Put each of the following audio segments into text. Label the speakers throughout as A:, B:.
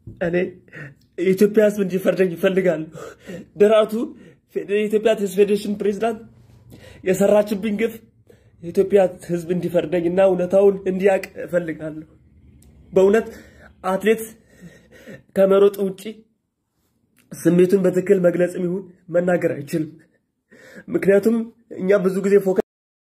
A: እኔ የኢትዮጵያ ሕዝብ እንዲፈርደኝ ይፈልጋሉ። ደራርቱ የኢትዮጵያ ቴኒስ ፌዴሬሽን ፕሬዚዳንት የሰራችብኝ ግፍ የኢትዮጵያ ሕዝብ እንዲፈርደኝ እና እውነታውን እንዲያውቅ እፈልጋለሁ። በእውነት አትሌት ከመሮጥ ውጪ ስሜቱን በትክክል መግለጽም ይሁን መናገር አይችልም። ምክንያቱም እኛ ብዙ ጊዜ ፎከስ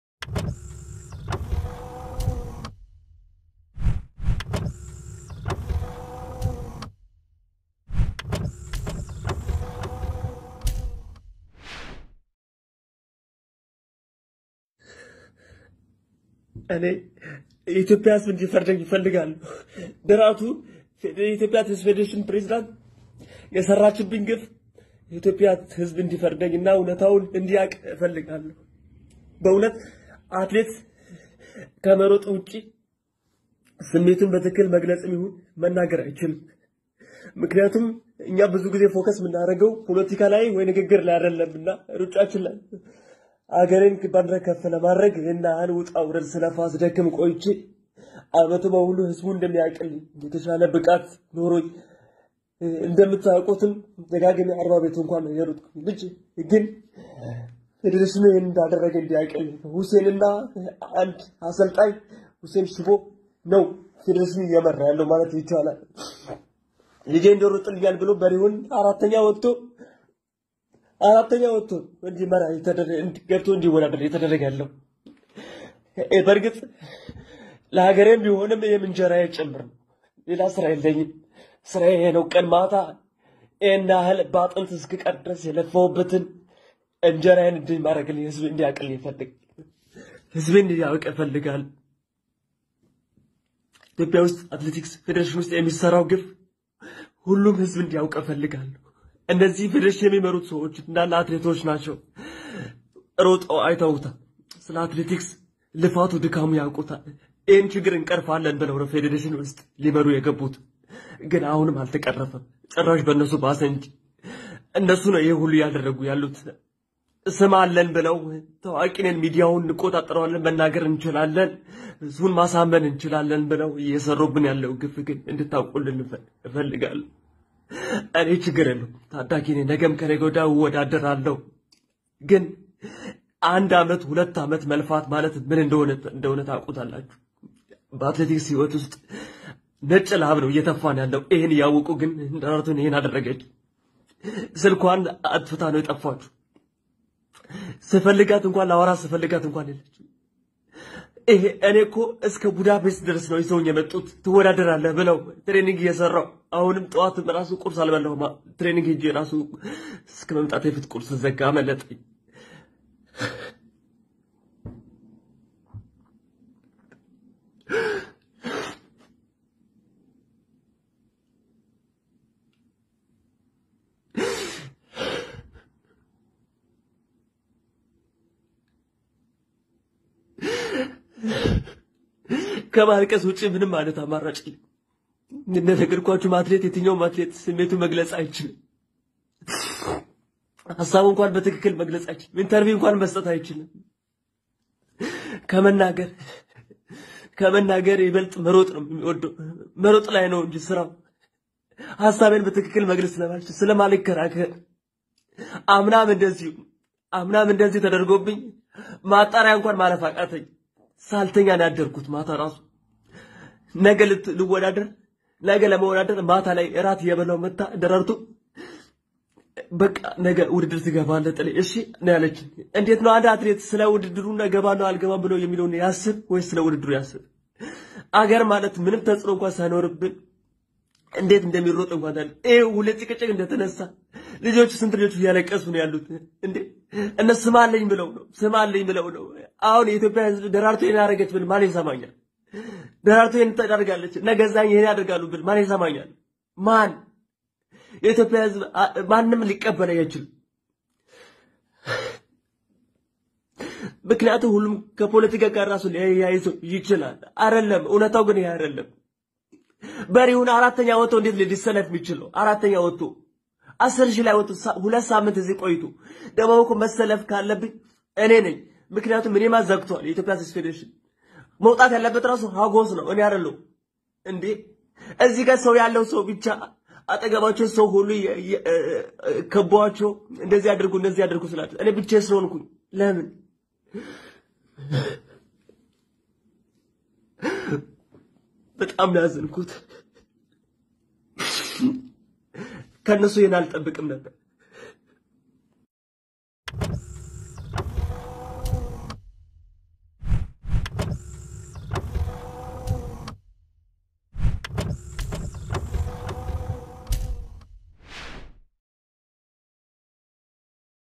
A: እኔ የኢትዮጵያ ሕዝብ እንዲፈርደኝ ይፈልጋሉ። ደራርቱ የኢትዮጵያ ቴኒስ ፌዴሬሽን ፕሬዚዳንት የሰራችብኝ ግፍ የኢትዮጵያ ሕዝብ እንዲፈርደኝ እና እውነታውን እንዲያውቅ እፈልጋለሁ። በእውነት አትሌት ከመሮጥ ውጪ ስሜቱን በትክክል መግለጽም ይሁን መናገር አይችልም። ምክንያቱም እኛ ብዙ ጊዜ ፎከስ የምናደርገው ፖለቲካ ላይ ወይ ንግግር ላይ አይደለምና ሩጫችን ላይ አገሬን ባንዲራ ከፍ ለማድረግ እና ያህል ውጣ ውረድ ስለፋ ስደክም ቆይቼ አመቱ በሙሉ ህዝቡ እንደሚያውቅልኝ የተሻለ ብቃት ኖሮኝ እንደምታውቁትም ደጋግሜ አርባ ቤቱ እንኳን የሮጥኩ ልጅ ግን ፌዴሬሽኑ ይህን እንዳደረገ እንዲያውቅልኝ ሁሴንና አንድ አሰልጣኝ ሁሴን ሽቦ ነው ፌዴሬሽኑ እየመራ ያለው ማለት ይቻላል። ልጄ እንደሮጥልኛል ብሎ በሪሁን አራተኛ ወጥቶ አራተኛ ወጥቶ እንዲመራ ገብቶ እንዲወዳደር የተደረገ ያለው በእርግጥ ለሀገሬም ቢሆንም ይህም እንጀራዬ ጭምር ነው። ሌላ ስራ የለኝም። ስራዬ ይሄ ነው። ቀን ማታ ይህን ያህል በአጥንት እስክቀር ድረስ የለፋሁበትን እንጀራዬን እንዲህ ማድረግልኝ ህዝብ እንዲያውቅልኝ ይፈልግ ህዝብ እንዲያውቅ ይፈልጋል። ኢትዮጵያ ውስጥ አትሌቲክስ ፌዴሬሽን ውስጥ የሚሰራው ግፍ ሁሉም ህዝብ እንዲያውቅ እፈልጋለሁ። እነዚህ ፌዴሬሽን የሚመሩት ሰዎች እንዳለ አትሌቶች ናቸው። ሮጠው አይተውታል። ስለ አትሌቲክስ ልፋቱ፣ ድካሙ ያውቁታል። ይህን ችግር እንቀርፋለን ብለው ነው ፌዴሬሽን ውስጥ ሊመሩ የገቡት። ግን አሁንም አልተቀረፈም። ጭራሽ በእነሱ ባሰ እንጂ እነሱ ነው ይህ ሁሉ እያደረጉ ያሉት። ስም አለን ብለው ታዋቂ ነን፣ ሚዲያውን እንቆጣጠረዋለን፣ መናገር እንችላለን፣ ህዝቡን ማሳመን እንችላለን ብለው እየሰሩብን ያለው ግፍ ግን እንድታውቁልን እፈልጋለሁ። እኔ ችግር የለው ታዳጊ ነኝ። ነገም ከነገ ወዲያ እወዳደራለሁ። ግን አንድ አመት ሁለት አመት መልፋት ማለት ምን እንደሆነ እንደሆነ ታውቁታላችሁ። በአትሌቲክስ ህይወት ውስጥ ነጭ ላብ ነው እየተፋን ያለው። ይህን እያወቁ ግን ደራርቱን ይህን አደረገች። ስልኳን አጥፍታ ነው የጠፋችሁ። ስፈልጋት እንኳን ለአወራ ስፈልጋት እንኳን የለች። ይሄ እኔ እኮ እስከ ቡዳፔስት ድረስ ነው ይዘውኝ የመጡት ትወዳደራለህ ብለው ትሬኒንግ እየሰራው አሁንም ጠዋት ራሱ ቁርስ አልበላሁም። ትሬኒንግ ሄጄ ራሱ እስከ መምጣት የፊት ቁርስ ዘጋ መለጠኝ። ከማልቀስ ውጭ ምንም ማለት አማራጭ የለም። እንደነገርኳችሁም አትሌት የትኛውም አትሌት ስሜቱ መግለጽ አይችልም። ሀሳቡ እንኳን በትክክል መግለጽ አይችልም። ኢንተርቪው እንኳን መስጠት አይችልም። ከመናገር ከመናገር ይበልጥ መሮጥ ነው የሚወደው። መሮጥ ላይ ነው እንጂ ስራው ሀሳቤን በትክክል መግለጽ ስለማልችል ስለማልከራከር አምናም እንደዚሁ አምናም እንደዚህ ተደርጎብኝ ማጣሪያ እንኳን ማለፍ አቃተኝ። ሳልተኛ ነው ያደርኩት። ማታ ራሱ ነገ ልወዳደር ነገ ለመወዳደር ማታ ላይ እራት እየበላው መታ ደራርቱ በቃ ነገ ውድድር ትገባለህ ጥሌ እሺ ነው ያለችኝ። እንዴት ነው አንድ አትሌት ስለ ውድድሩ እገባለሁ አልገባም ብሎ የሚለውን ያስብ ወይስ ስለ ውድድሩ ያስብ? አገር ማለት ምንም ተጽዕኖ እንኳን ሳይኖርብን እንዴት እንደሚሮጥ እንኳን ታዲያ ይሄ ሁለት ጭቅጭቅ እንደተነሳ ልጆቹ ስንት ልጆቹ እያለቀሱ ነው ያሉት እንዴ እነሱ ስም አለኝ ብለው ነው ስም አለኝ ብለው ነው አሁን የኢትዮጵያ ህዝብ ደራርቱ ይሄን ያደረገች ብል ማን ይሰማኛል ደራርቱ ይሄን ታደርጋለች ነገዛኝ ይሄን ያደርጋሉ ብል ማን ይሰማኛል ማን የኢትዮጵያ ህዝብ ማንም ሊቀበል አይችልም ምክንያቱም ሁሉም ከፖለቲካ ጋር ራሱ ሊያይዘው ይችላል አይደለም እውነታው ግን ይሄ አይደለም በሪሁን አራተኛ ወጥቶ እንዴት ሊሰለፍ የሚችለው? አራተኛ ወጥቶ አስር ሺህ ላይ ወጥቶ ሁለት ሳምንት እዚህ ቆይቶ ደግሞ እኮ መሰለፍ ካለብኝ እኔ ነኝ። ምክንያቱም እኔማ ዘግቷል የኢትዮጵያ አትሌቲክስ ፌዴሬሽን። መውጣት ያለበት ራሱ ሀጎስ ነው፣ እኔ አይደለሁም እንዴ። እዚህ ጋር ሰው ያለው ሰው ብቻ አጠገባቸው ሰው ሁሉ የ- የ- እ- ከበዋቸው እንደዚህ አድርጉ እንደዚህ አድርጉ ስላቸው እኔ ብቻ ስለሆንኩኝ ለምን በጣም ነው ያዘንኩት። ከእነሱ ይህን አልጠብቅም ነበር።